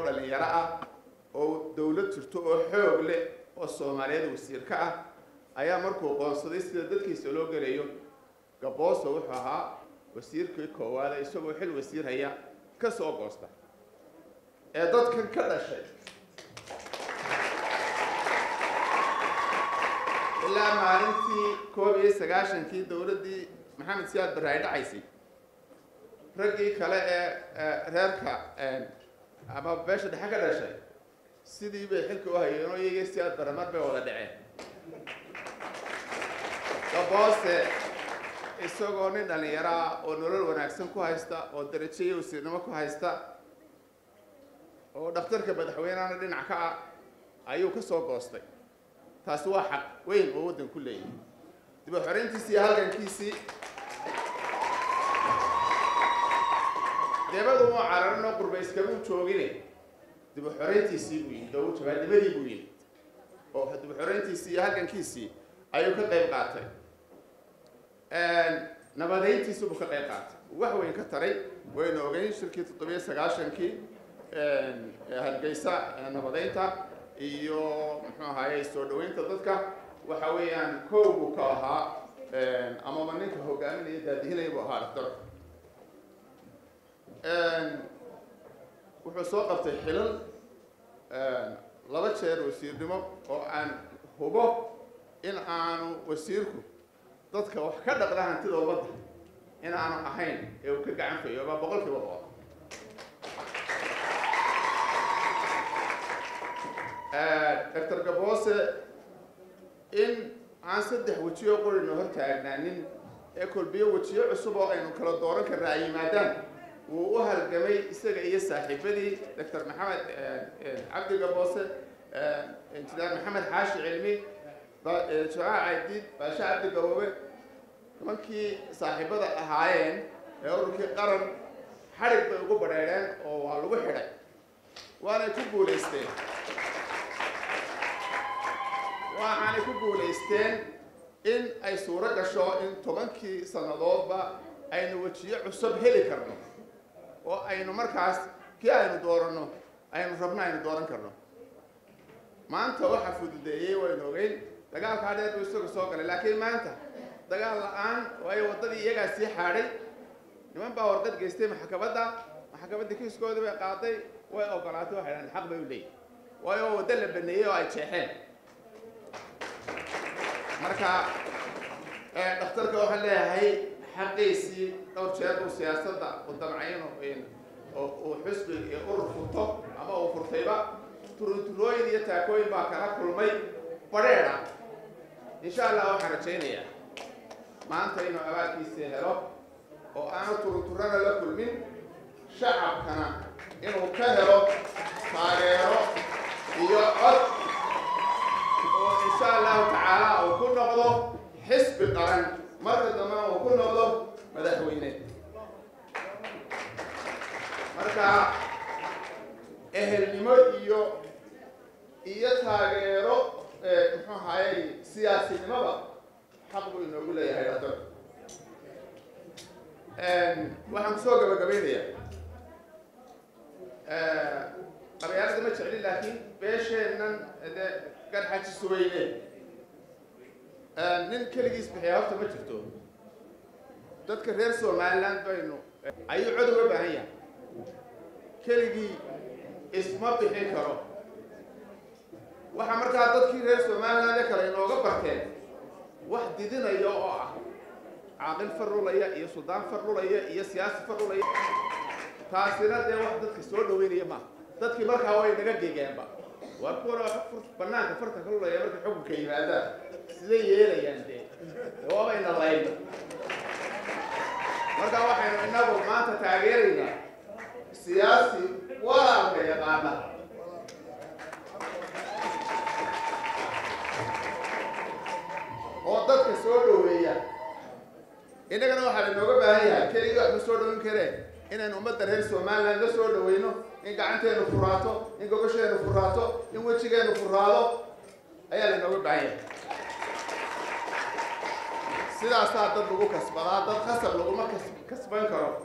dhalinyaro ah oo dawlad jirto oo xoog leh oo soomaaliyeed wasiir ka ah ayaa markuu qoonsaday sida dadkiisa loo gelayo gabooso wuxuu ahaa wasiirkii koowaada isagoo xil wasiir haya ka soo goosta ee dadkan ka dhashay ilaa maalintii koob iyo sagaashankii dowladdii maxamed siyaad barre ay dhacaysay raggii kale ee reerka ama beesha dhexe ka dhashay sidii bay xilka u hayeen oo iyaga siyaad barre mar bay wada dhaceen gaboose isagoo nin dhalinyaro ah oo nolol wanaagsan ku haysta oo darajo iyo wasiirnimo ku haysta oo dhakhtarka madaxweynehana dhinac ka ah ayuu ka soo goostay taasi waa xaq weyn oo waddan ku leeyahay dib u xoreyntiisii iyo halgankiisii deebadu uu cararin oo qurba iskamuu joogine dib u xoreyntiisii buu yimid oo jabaadnimadii buu yimid oo dib u xoreyntiisii iyo halgankiisii ayuu ka qayb qaatay nabadeyntiisi buu ka qayb qaatay wax weyn ka taray waynu ogeyn shirkii toddobiyo sagaashankii hargeysa nabadeynta iyo muxuu ahaye soo dhaweynta dadka waxa weeyaan kow buu ka ahaa amaba ninka hogaaminaya daadihinaya buu ahaa dhaktarka wuxuu soo qabtay xilal laba jeer wasiirnimo oo aan hubo in aanu wasiirku dadka wax ka dhaqda hantida ummadda in aanu ahayn ee uu ka gacan fayo baa boqol kiiba boqol doctor gaboose in aan saddex wejiyo qorina hor taagnaanin ee kolbiyo wejiyo cusub oo aynu kala dooran karna ay yimaadaan wuu u halgamay isaga iyo saaxiibadii doctor maxamed cabdi gaboose injineer maxamed xaashi cilmi jamaca caydiid baasha cabdi gaboobe nimankii saaxiibada ahaayeen ee ururkii qaran xadhig bay ugu badheedheen oo waa lagu xidhay waanay ku guulaysteen waxaanay ku guulaysteen in ay suuro gasho in tobankii sannadoodba aynu wejiyo cusub heli karno oo aynu markaas kii aynu dooranno aynu rabno aynu dooran karno maanta waxa fududeeyey waynu ogeyn dagaalkaa dheer buu isaga soo galay laakiin maanta dagaal la-aan waayo waddadii iyagaa sii xaadhay niman baa warqad geystay maxkamadda maxkamaddii kiiskooda bay qaaday way ogolaatay waxay dhahan xaq bay u leeyihin waayo waddo la baneeyey oo ay jeexeen marka dhakhtarka waxaan leeyahay xaqiisii dhowr jeer uu siyaasadda u damcayn oo uu xusbi iyo urur furto ama uu furtayba turuturooyin iyo taakooyin baa kala kulmay badheedha insha allah waxaan rajaynayaa maanta inuu abaalkiisii helo oo aanu turuturana la kulmin shacabkana inuu ka helo taageero iyo cod oo insha allahu tacaala uu ku noqdo xisbi qaran marka dambena uu ku noqdo madaxweyne marka ehelnimo iyo iyo taageero muxuu ahayey siyaasinimada xaq buu inoogu leeyahay dhaktar waxaan kusoo gabagabaynayaa qabyaalada ma jeclin laakiin beesheennan de garxaji suweyne nin keligiis bixiya horta ma jirto dadka reer somaliland baynu ayuu cod uga baahan yahay keligii isma bixin karo waxaa markaa dadkii reer somaliland ee kale inooga barteen wax didinaya oo ah caaqil farlulaya iyo suldaan farlulaya iyo siyaasi farlulaya taasina dee wax dadka soo dhaweynaya maaha dadkii markaa way naga gegeenba waa kuwana banaanka farta ka lulaya markay xukunka yimaadaan siday yeelayaan dee waabayna layn marka waxaynu inagu maanta taageeraynaa siyaasi walaalka yaqaana oo dadka soo dhaweeya innagana waxaa lainooga baahan yahay keligii wax ma soo dhaweyn kareen inaynu ummadda reer somaliland la soo dhaweyno in gacanteenu furaato in gogosheenu furaato in wejigeenu furaado ayaa lainooga baahan yahay sidaasaa dad lagu kasbadaa dad khasab laguma kas kasban karo